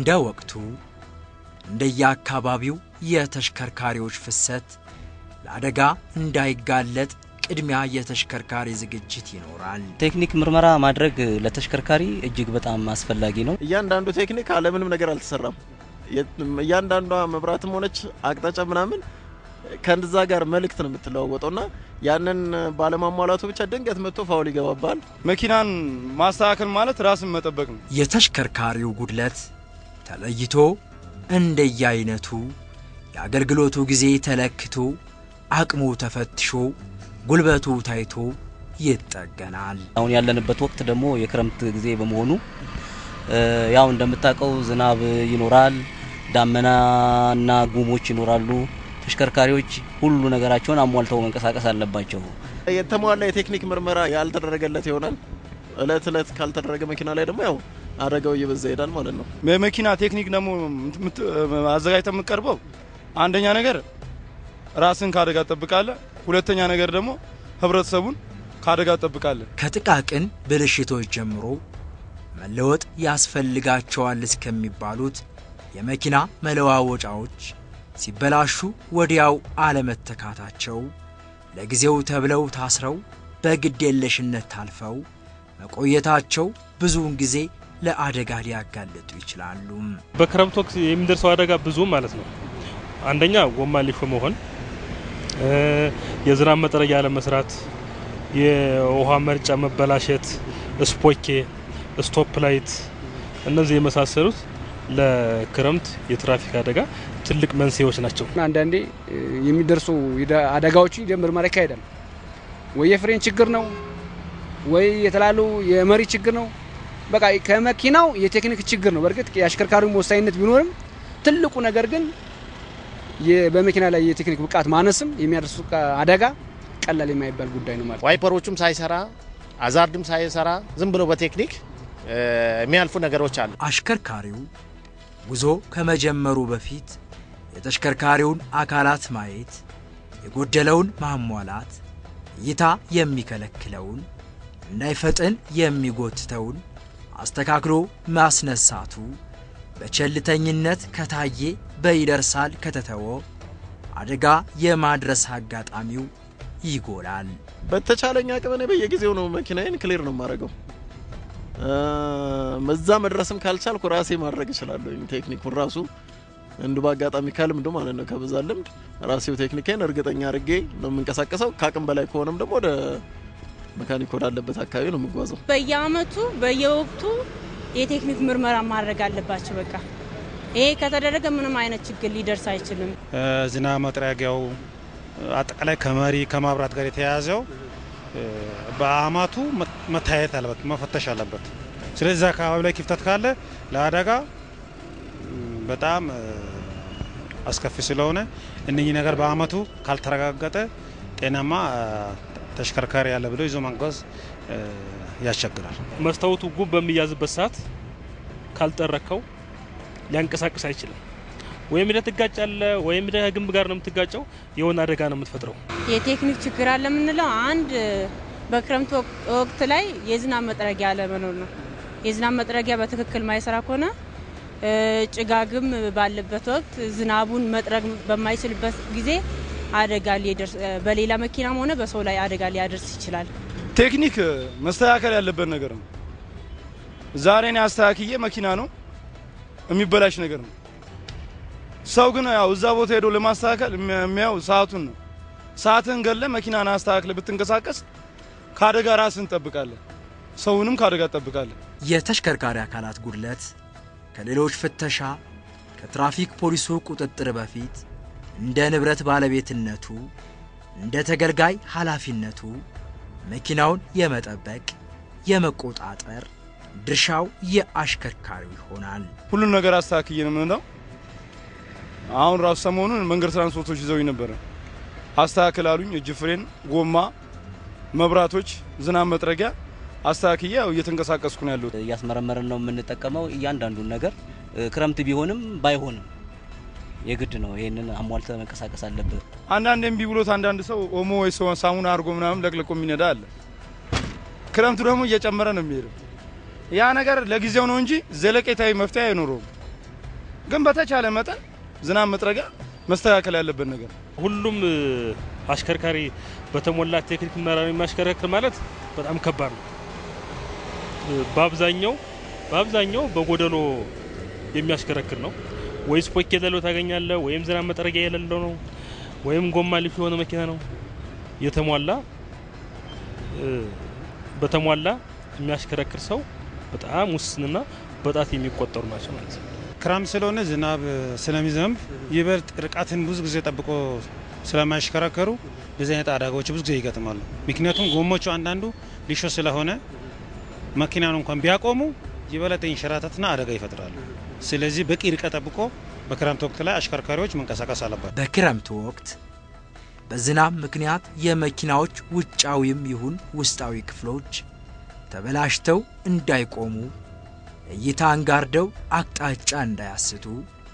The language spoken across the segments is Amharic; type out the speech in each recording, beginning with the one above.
እንደ ወቅቱ እንደየአካባቢው የተሽከርካሪዎች ፍሰት ለአደጋ እንዳይጋለጥ ቅድሚያ የተሽከርካሪ ዝግጅት ይኖራል። ቴክኒክ ምርመራ ማድረግ ለተሽከርካሪ እጅግ በጣም አስፈላጊ ነው። እያንዳንዱ ቴክኒክ አለምንም ነገር አልተሰራም። እያንዳንዷ መብራትም ሆነች አቅጣጫ ምናምን ከንዛ ጋር መልእክት ነው የምትለዋወጠው እና ያንን ባለማሟላቱ ብቻ ድንገት መጥቶ ፋውል ይገባባል። መኪናን ማስተካከል ማለት ራስን መጠበቅ ነው። የተሽከርካሪው ጉድለት ተለይቶ እንደየአይነቱ የአገልግሎቱ ጊዜ ተለክቶ አቅሙ ተፈትሾ ጉልበቱ ታይቶ ይጠገናል። አሁን ያለንበት ወቅት ደግሞ የክረምት ጊዜ በመሆኑ ያው እንደምታውቀው ዝናብ ይኖራል፣ ዳመናና ጉሞች ይኖራሉ። ተሽከርካሪዎች ሁሉ ነገራቸውን አሟልተው መንቀሳቀስ አለባቸው። የተሟላ የቴክኒክ ምርመራ ያልተደረገለት ይሆናል። እለት እለት ካልተደረገ መኪና ላይ ደግሞ ያው አደጋው እየበዛ ይሄዳል ማለት ነው። የመኪና ቴክኒክ ደግሞ አዘጋጅተ የምትቀርበው አንደኛ ነገር ራስን ከአደጋ ትጠብቃለህ፣ ሁለተኛ ነገር ደግሞ ህብረተሰቡን ከአደጋ ትጠብቃለህ። ከጥቃቅን ብልሽቶች ጀምሮ መለወጥ ያስፈልጋቸዋል እስከሚባሉት የመኪና መለዋወጫዎች ሲበላሹ ወዲያው አለመተካታቸው ለጊዜው ተብለው ታስረው በግዴለሽነት ታልፈው መቆየታቸው ብዙውን ጊዜ ለአደጋ ሊያጋልጡ ይችላሉ። በክረምት ወቅት የሚደርሰው አደጋ ብዙ ማለት ነው። አንደኛ ጎማ ሊሾ መሆን፣ የዝናብ መጥረጊያ አለመስራት፣ የውሃ መርጫ መበላሸት፣ ስፖኬ፣ ስቶፕ ላይት እነዚህ የመሳሰሉት ለክረምት የትራፊክ አደጋ ትልቅ መንስኤዎች ናቸው። አንዳንዴ የሚደርሱ አደጋዎችን ምርመራ ይካሄዳል። ወይ የፍሬን ችግር ነው ወይ የተላሉ የመሪ ችግር ነው። በቃ ከመኪናው የቴክኒክ ችግር ነው። በእርግጥ የአሽከርካሪው ወሳኝነት ቢኖርም ትልቁ ነገር ግን በመኪና ላይ የቴክኒክ ብቃት ማነስም የሚያደርሱ አደጋ ቀላል የማይባል ጉዳይ ነው ማለት ዋይፐሮቹም ሳይሰራ አዛርድም ሳይሰራ ዝም ብሎ በቴክኒክ የሚያልፉ ነገሮች አሉ። አሽከርካሪው ጉዞ ከመጀመሩ በፊት የተሽከርካሪውን አካላት ማየት፣ የጎደለውን ማሟላት፣ እይታ የሚከለክለውን እንዳይፈጥን የሚጎትተውን አስተካክሎ ማስነሳቱ በቸልተኝነት ከታየ በይደርሳል ከተተወ አደጋ የማድረስ አጋጣሚው ይጎላል። በተቻለኝ አቅም እኔ በየጊዜው ነው መኪናዬን ክሊር ነው የማደርገው። እዛ መድረስም ካልቻልኩ ራሴ ማድረግ እችላለሁ። ቴክኒኩን ራሱ እንዱ በአጋጣሚ ከልምዱ ማለት ነው ከብዛ ልምድ ራሴው ቴክኒኬን እርግጠኛ አድርጌ ነው የምንቀሳቀሰው። ከአቅም በላይ ከሆነም ደግሞ ወደ መካኒክ ወዳለበት አካባቢ ነው የምጓዘው። በየአመቱ በየወቅቱ የቴክኒክ ምርመራ ማድረግ አለባቸው። በቃ ይሄ ከተደረገ ምንም አይነት ችግር ሊደርስ አይችልም። ዝናብ መጥረጊያው አጠቃላይ ከመሪ ከማብራት ጋር የተያያዘው በአመቱ መታየት አለበት፣ መፈተሽ አለበት። ስለዚህ አካባቢ ላይ ክፍተት ካለ ለአደጋ በጣም አስከፊ ስለሆነ እነኚህ ነገር በአመቱ ካልተረጋገጠ ጤናማ ተሽከርካሪ ያለ ብሎ ይዞ መንጓዝ ያስቸግራል። መስታወቱ ጉብ በሚያዝበት ሰዓት ካልጠረከው ሊያንቀሳቅስ አይችልም። ወይም ደ ትጋጫለ ወይም ደ ግንብ ጋር ነው የምትጋጨው። የሆነ አደጋ ነው የምትፈጥረው። የቴክኒክ ችግር አለ የምንለው አንድ በክረምት ወቅት ላይ የዝናብ መጥረጊያ አለመኖር ነው። የዝናብ መጥረጊያ በትክክል ማይሰራ ከሆነ ጭጋግም ባለበት ወቅት ዝናቡን መጥረግ በማይችልበት ጊዜ አደጋ ሊደርስ በሌላ መኪናም ሆነ በሰው ላይ አደጋ ሊያደርስ ይችላል። ቴክኒክ መስተካከል ያለበት ነገር ነው። ዛሬ እኔ አስተካክዬ መኪና ነው የሚበላሽ ነገር ነው። ሰው ግን ያው እዛ ቦታ ሄዶ ለማስተካከል የሚያው ሰዓቱን ነው። ሰዓትን ገለ መኪናን አስተካክለ ብትንቀሳቀስ ከአደጋ ራስን እንጠብቃለን፣ ሰውንም ከአደጋ ትጠብቃለን። የተሽከርካሪ አካላት ጉድለት ከሌሎች ፍተሻ ከትራፊክ ፖሊሱ ቁጥጥር በፊት እንደ ንብረት ባለቤትነቱ እንደ ተገልጋይ ኃላፊነቱ መኪናውን የመጠበቅ የመቆጣጠር ድርሻው የአሽከርካሪው ይሆናል። ሁሉን ነገር አስተካክዬ ነው የምንለው። አሁን ራሱ ሰሞኑን መንገድ ትራንስፖርቶች ይዘውኝ ነበረ። አስተካክል አሉኝ። እጅ ፍሬን፣ ጎማ፣ መብራቶች፣ ዝናብ መጥረጊያ አስተካክዬ ያው እየተንቀሳቀስኩ ነው ያለሁት። እያስመረመርን ነው የምንጠቀመው እያንዳንዱን ነገር ክረምት ቢሆንም ባይሆንም የግድ ነው። ይሄንን አሟልተ መንቀሳቀስ አለብህ። አንዳንድ እምቢ ብሎት አንዳንድ ሰው ኦሞ ወይ ሰው ሳሙና አድርጎ ምናምን ለቅልቆ የሚነዳ አለ። ክረምቱ ደግሞ እየጨመረ ነው የሚሄደው። ያ ነገር ለጊዜው ነው እንጂ ዘለቄታዊ መፍትሄ አይኖረውም። ግን በተቻለ መጠን ዝናብ መጥረጊያ መስተካከል ያለበት ነገር ነው። ሁሉም እ፣ አሽከርካሪ በተሞላ ቴክኒክ መራር የሚያሽከረክር ማለት በጣም ከባድ ነው። እ፣ በአብዛኛው በአብዛኛው በጎደሎ የሚያሽከረክር ነው። ወይ ስፖክ የሌለው ታገኛለህ፣ ወይም ዝናብ መጥረጊያ የሌለው ነው፣ ወይም ጎማ ልፍ የሆነ መኪና ነው። የተሟላ እ፣ በተሟላ የሚያሽከረክር ሰው በጣም ውስንና በጣት የሚቆጠሩ ናቸው ማለት ነው። ክረምት ስለሆነ ዝናብ ስለሚዘንብ ይበልጥ ርቀትን ብዙ ጊዜ ጠብቆ ስለማይሽከረከሩ እንደዚህ አይነት አደጋዎች ብዙ ጊዜ ይገጥማሉ። ምክንያቱም ጎሞቹ አንዳንዱ ሊሾ ስለሆነ መኪናን እንኳን ቢያቆሙ የበለጠ ይንሸራተትና አደጋ ይፈጥራሉ። ስለዚህ በቂ ርቀት ጠብቆ በክረምት ወቅት ላይ አሽከርካሪዎች መንቀሳቀስ አለባቸው። በክረምቱ ወቅት በዝናብ ምክንያት የመኪናዎች ውጫዊም ይሁን ውስጣዊ ክፍሎች ተበላሽተው እንዳይቆሙ እይታን ጋርደው አቅጣጫ እንዳያስቱ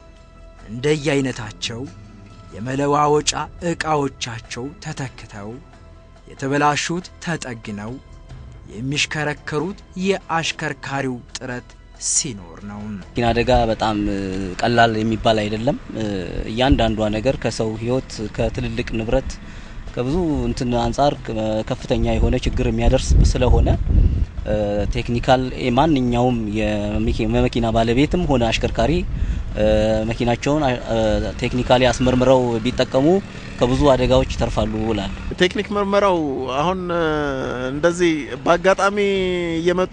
እንደየአይነታቸው የመለዋወጫ ዕቃዎቻቸው ተተክተው የተበላሹት ተጠግነው የሚሽከረከሩት የአሽከርካሪው ጥረት ሲኖር ነው። መኪና አደጋ በጣም እ፣ ቀላል የሚባል አይደለም። እ፣ እያንዳንዷ ነገር ከሰው ሕይወት ከትልልቅ ንብረት ከብዙ እንትን አንጻር ከ- ከፍተኛ የሆነ ችግር የሚያደርስ ስለሆነ እ፣ ቴክኒካል እ፣ ማንኛውም የመኪ- የመኪና ባለቤትም ሆነ አሽከርካሪ እ፣ መኪናቸውን አ- እ፣ ቴክኒካሊ አስመርምረው ቢጠቀሙ ከብዙ አደጋዎች ይተርፋሉ እላለሁ። ቴክኒክ ምርመራው አሁን እ፣ እንደዚህ በአጋጣሚ እየመጡ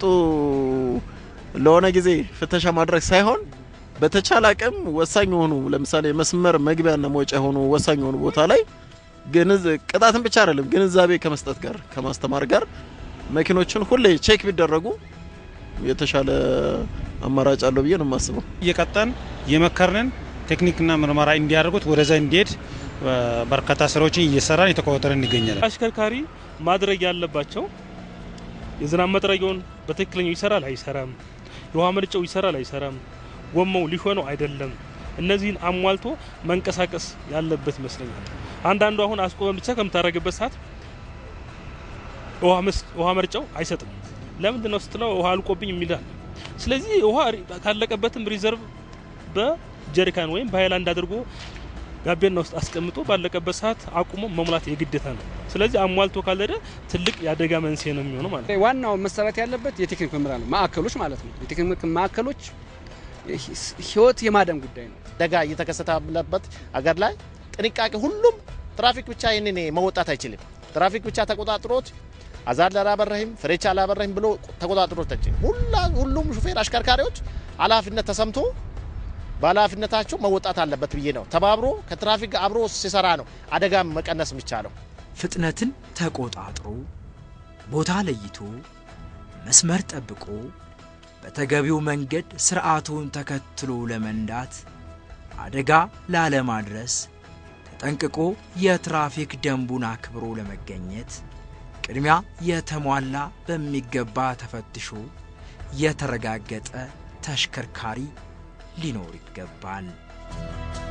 ለሆነ ጊዜ ፍተሻ ማድረግ ሳይሆን በተቻለ አቅም ወሳኝ የሆኑ ለምሳሌ መስመር መግቢያና መውጫ የሆኑ ወሳኝ የሆኑ ቦታ ላይ ግንዝ ቅጣትን ብቻ አይደለም ግንዛቤ ከመስጠት ጋር ከማስተማር ጋር መኪኖችን ሁሌ ቼክ ቢደረጉ የተሻለ አማራጭ አለው ብዬ ነው የማስበው። እየቀጠን የመከርንን ቴክኒክና ምርመራ እንዲያደርጉት ወደዛ እንዲሄድ እ፣ በርካታ ስራዎችን እየሰራን የተቆጣጠረን እንገኛለን። አሽከርካሪ ማድረግ ያለባቸው የዝናብ መጥረጊያውን በትክክለኛው ይሰራል አይሰራም፣ የውሃ መርጫው ይሰራል አይሰራም፣ ጎማው ሊሆነው አይደለም፣ እነዚህን አሟልቶ መንቀሳቀስ ያለበት ይመስለኛል። አንዳንዱ አሁን አስቆመን ብቻ ከምታደርግበት ሰዓት ውሃ መስ- ውሃ መርጫው አይሰጥም። ለምንድን ነው ስትለው ውሃ አልቆብኝ የሚላል። ስለዚህ ውሃ ሪ- ካለቀበትም ሪዘርቭ በጀሪካን ወይም በሀይላንድ አድርጎ ጋቤና ውስጥ አስቀምጦ ባለቀበት ሰዓት አቁሞ መሙላት የግዴታ ነው። ስለዚህ አሟልቶ ካልሄደ ትልቅ የአደጋ መንስኤ ነው የሚሆነው ማለት ነው። ዋናው መሰራት ያለበት የቴክኒክ ምርመራ ነው፣ ማዕከሎች ማለት ነው። የቴክኒክ ማዕከሎች ህይወት የማዳን ጉዳይ ነው። አደጋ እየተከሰተ ባለበት አገር ላይ ጥንቃቄ ሁሉም ትራፊክ ብቻ ይህንን መወጣት አይችልም። ትራፊክ ብቻ ተቆጣጥሮት አዛር አላበረህም ፍሬቻ አላበረህም ብሎ ተቆጣጥሮት አይችልም። ሁላ ሁሉም ሹፌር አሽከርካሪዎች ኃላፊነት ተሰምቶ በኃላፊነታቸው መወጣት አለበት ብዬ ነው። ተባብሮ ከትራፊክ ጋር አብሮ ሲሰራ ነው አደጋ መቀነስ የሚቻለው። ፍጥነትን ተቆጣጥሮ ቦታ ለይቶ መስመር ጠብቆ በተገቢው መንገድ ስርዓቱን ተከትሎ ለመንዳት አደጋ ላለማድረስ ተጠንቅቆ የትራፊክ ደንቡን አክብሮ ለመገኘት ቅድሚያ የተሟላ በሚገባ ተፈትሾ የተረጋገጠ ተሽከርካሪ ሊኖር ይገባል።